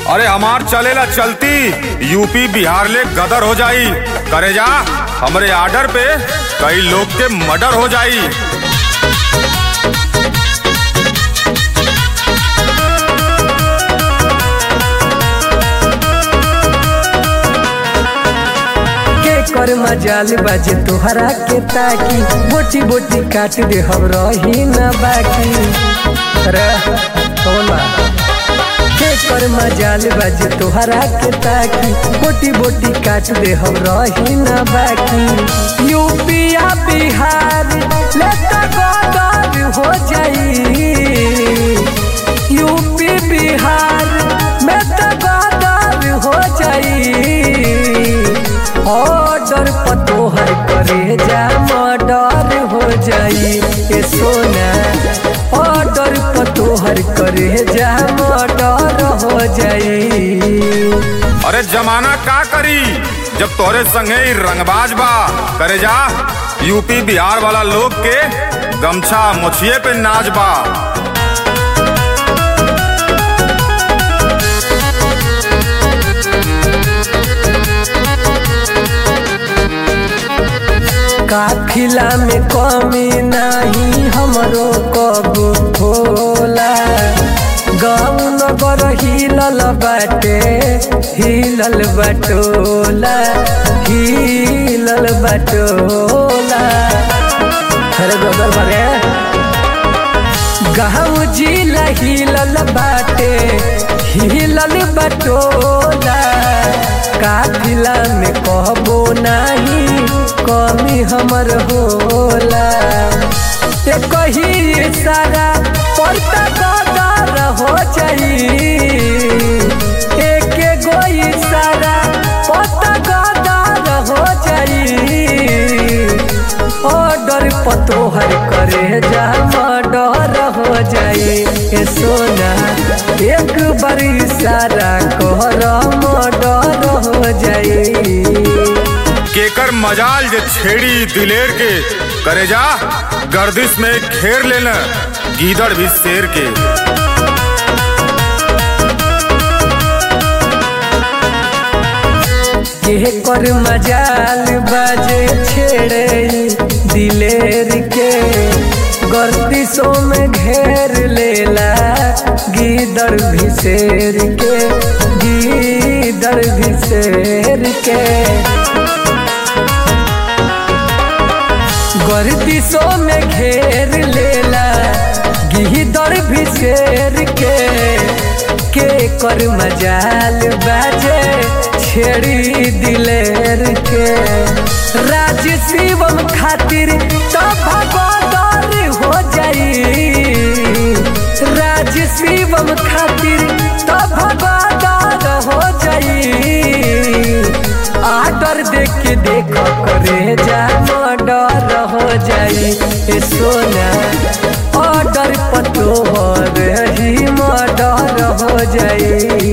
अरे हमार चलेला चलती यूपी बिहार ले गदर हो जाई करे जा हमरे आर्डर पे कई लोग के मर्डर हो जाई के कर मजाल बाजे तोहरा के ताकी बोटी बोटी काट दे हम रही न बाकी रे तोला के कर मजाल बाजे तोहरा के ताकी बोटी बोटी काट दे हम रही न बाकी यूपिया बिहार लेता गदर हो जाई यूपी बिहार में तो गदर हो जाई ऑर्डर पतोहर करे जा मर्डर हो जाई ए सोना ऑर्डर पतोहर करे जा मर्डर हो जाई अरे जमाना का करी जब तोरे संगे ही रंगबाज बा करे जा यूपी बिहार वाला लोग के गमछा मुछिए पे नाच बा काफिला में कमी नहीं हमरो कबो होला गाँव नगर हिलल बाटे हिलल बटोला हिलल बटोला अरे गोदर बारे गाँव जिला हिलल बाटे हिलल बटोला काफिला में कहबो नहीं कमी हमर होला ए कही सारा पड़ता गदर हो जाई एक गो सारा पता गदर हो जाई ऑर्डर पतोहर करे जा मर्डर हो जाए ए सोना एक बार सारा कहर मर्डर हो जाए केकर मजाल जे छेड़ी दिलेर के करे जा गर्दिश में घेर लेना गीदड़ भी शेर के के कर मजाल बाजे छेड़े दिलेर के गर्दिशों में घेर लेला गीदड़ भिसेर के गीदड़ भिसेर के गर्दिशों में घेर लेला गीदड़ भिसेर के के कर मजाल बाजे छेड़ी दिलेर के राज शिवम खातिर तो भगोदर हो जाई राज शिवम खातिर तो भगोदर हो जाई आर्डर देख के देख करे जा मर्डर हो जाई ए सोना ऑर्डर पतो हो रही मर्डर हो जाई